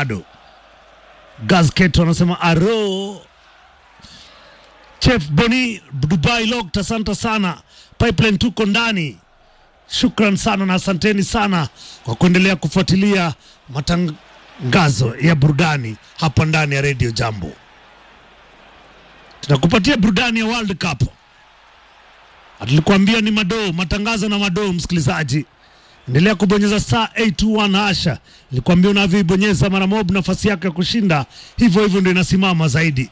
bado. Gazketo anasema aro. Chef Boni Dubai Locked, asante sana. Pipeline tuko ndani. Shukran sana na asanteni sana kwa kuendelea kufuatilia matangazo ya burudani hapa ndani ya Radio Jambo. Tunakupatia burudani ya World Cup. Tulikuambia ni madoo, matangazo na madoo, msikilizaji. Endelea kubonyeza star 821 hasha. Nilikwambia unavyoibonyeza mara mob, nafasi yako ya kushinda hivyo hivyo ndio inasimama zaidi.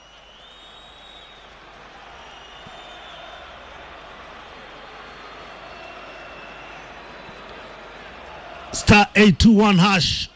Star 821 hash.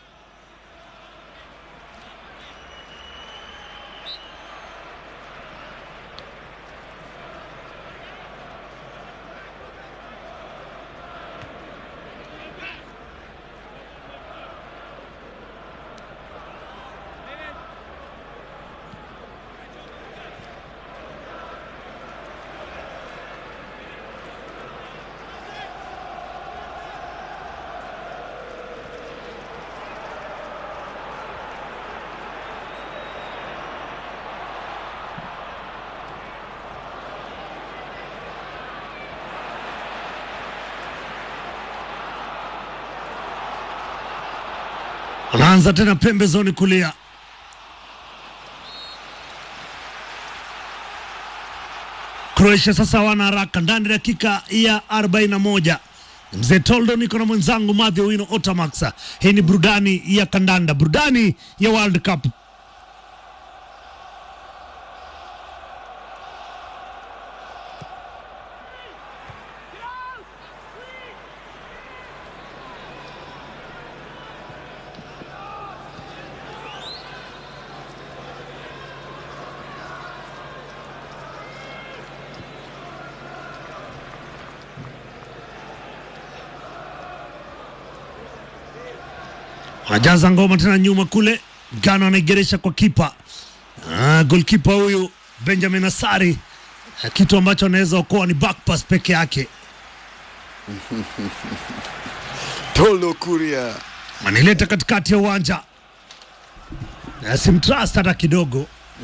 Anaanza tena pembezoni kulia. Croatia sasa wana haraka ndani ya dakika ya 41. Mzee Toldo niko na mwenzangu Madhi Wino Otamax. Hii ni burudani ya kandanda, burudani ya World Cup. Anajaza ngoma tena nyuma kule, Gano anaigeresha kwa kipa ah, golkipa huyu Benjamin Asari, Ah, kitu ambacho anaweza okoa ni back pass peke yake. Tolo Kuria Manileta katikati ya uwanja na simtrust hata kidogo.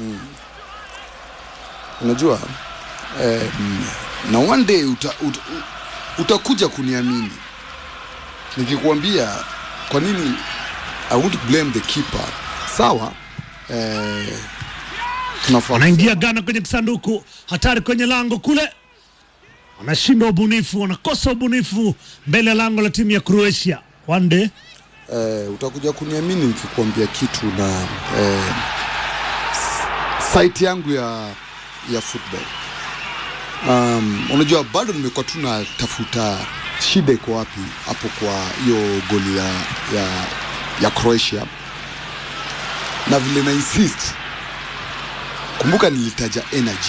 unajua eh, mm, na one day uta, uta, utakuja kuniamini nikikwambia kwa nini I won't blame the keeper. Sawa eh, tunafaa Wanaingia Ghana kwenye kisanduku, hatari kwenye lango kule, wanashindwa ubunifu, wanakosa ubunifu mbele ya lango la timu ya Croatia. One day eh, utakuja kuniamini nikikwambia kitu na eh, s- site yangu ya ya football um, unajua bado nimekuwa tu natafuta shida iko wapi hapo kwa hiyo goli ya, ya, ya Croatia na vile na insist kumbuka nilitaja energy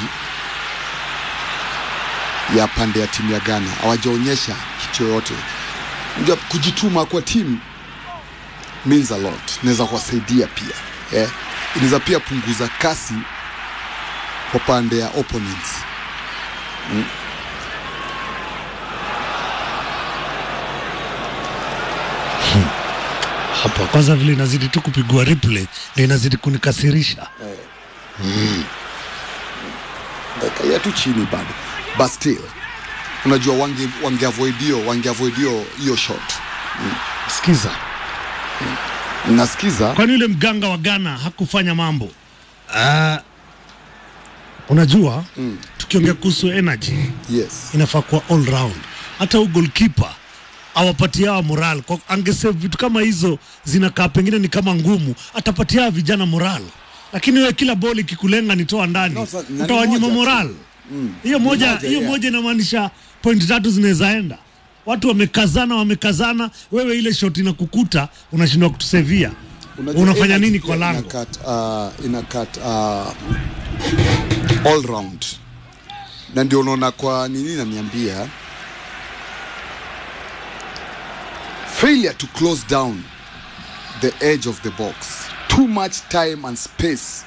ya pande ya timu ya Ghana hawajaonyesha kitu yoyote unajua kujituma kwa timu means a lot inaweza kuwasaidia pia eh? inaweza pia punguza kasi kwa pande ya opponents hapa kwanza, vile inazidi tu kupigwa replay ndio inazidi kunikasirisha. kalia tu chini bado but still unajua wange wange avoid hiyo wange avoid hiyo hiyo shot Sikiza, nasikiza kwani yule mganga wa Ghana hakufanya mambo Ah, unajua tukiongea kuhusu energy yes inafaa kuwa all round. Hata huyu goalkeeper awapatia hawa moral kwa angesave vitu kama hizo zinakaa pengine ni kama ngumu, atapatia hawa vijana moral, lakini wewe kila boli ikikulenga nitoa ndani, No, sa- na ni utawanyima moja tu. moral hiyo moja moja, hiyo yeah. moja inamaanisha point tatu zinaweza enda. Watu wamekazana wamekazana, wewe ile shot inakukuta unashindwa kutusevia. Unajua Unafanya energy nini pia kwa lango? inakat, uh, inakat uh, all round na ndio unaona kwa nini naniambia failure to close down the edge of the box too much time and space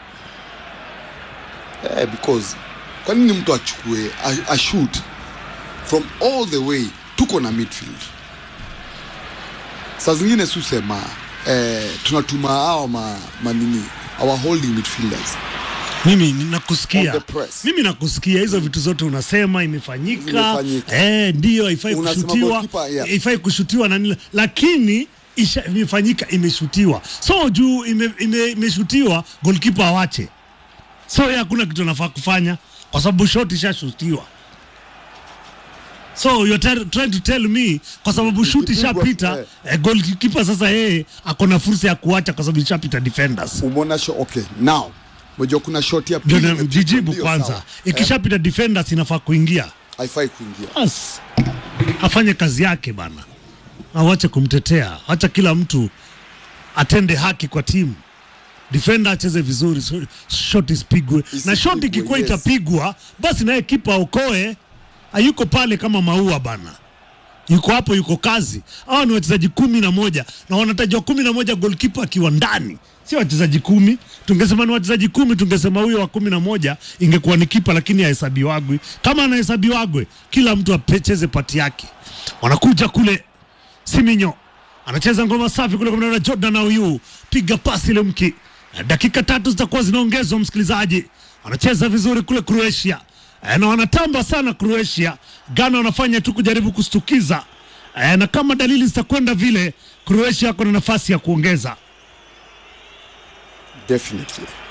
eh, because kwa nini mtu achukue a, a shoot from all the way tuko na midfield saa zingine susema eh, tunatuma hao ma, manini our holding midfielders mimi ninakusikia On the press. mimi nakusikia hizo vitu zote unasema imefanyika Imefanyika. eh, ndio haifai Unasema kushutiwa goalkeeper, yeah. haifai kushutiwa na nini lakini isha, imefanyika imeshutiwa so juu ime, ime, imeshutiwa goalkeeper awache so yeye hakuna kitu anafaa kufanya kwa sababu shot ishashutiwa so you're try- trying to tell me kwa sababu shoot Ikipigwa, ishapita eh. eh, goalkeeper sasa yeye ako na fursa ya kuacha kwa sababu ishapita defenders umeona sho okay now unajua kuna shot ya ndio pili na- imepigwa, jijibu ndio, kwanza sawa. ikishapita defenders inafaa kuingia haifai kuingia bas afanye kazi yake bana awache kumtetea acha kila mtu atende haki kwa timu defender acheze vizuri so, shot isipigwe na Isipigwe, shot ikikuwa yes. itapigwa basi naye kipa okoe hayuko pale kama maua bana yuko hapo yuko kazi hawa ni wachezaji kumi na moja na wanatajwa kumi na moja golkipa akiwa ndani si wachezaji kumi tungesema ni wachezaji kumi tungesema huyo wa kumi na moja ingekuwa ni kipa lakini ahesabiwagwi kama anahesabiwagwe kila mtu apecheze pati yake wanakuja kule siminyo anacheza ngoma safi kule kwa mnara jordan auyu piga pasi ile mki dakika tatu zitakuwa zinaongezwa msikilizaji anacheza vizuri kule croatia Eh, na wanatamba sana croatia ghana wanafanya tu kujaribu kustukiza Eh, na kama dalili zitakwenda vile croatia ako na nafasi ya kuongeza definitely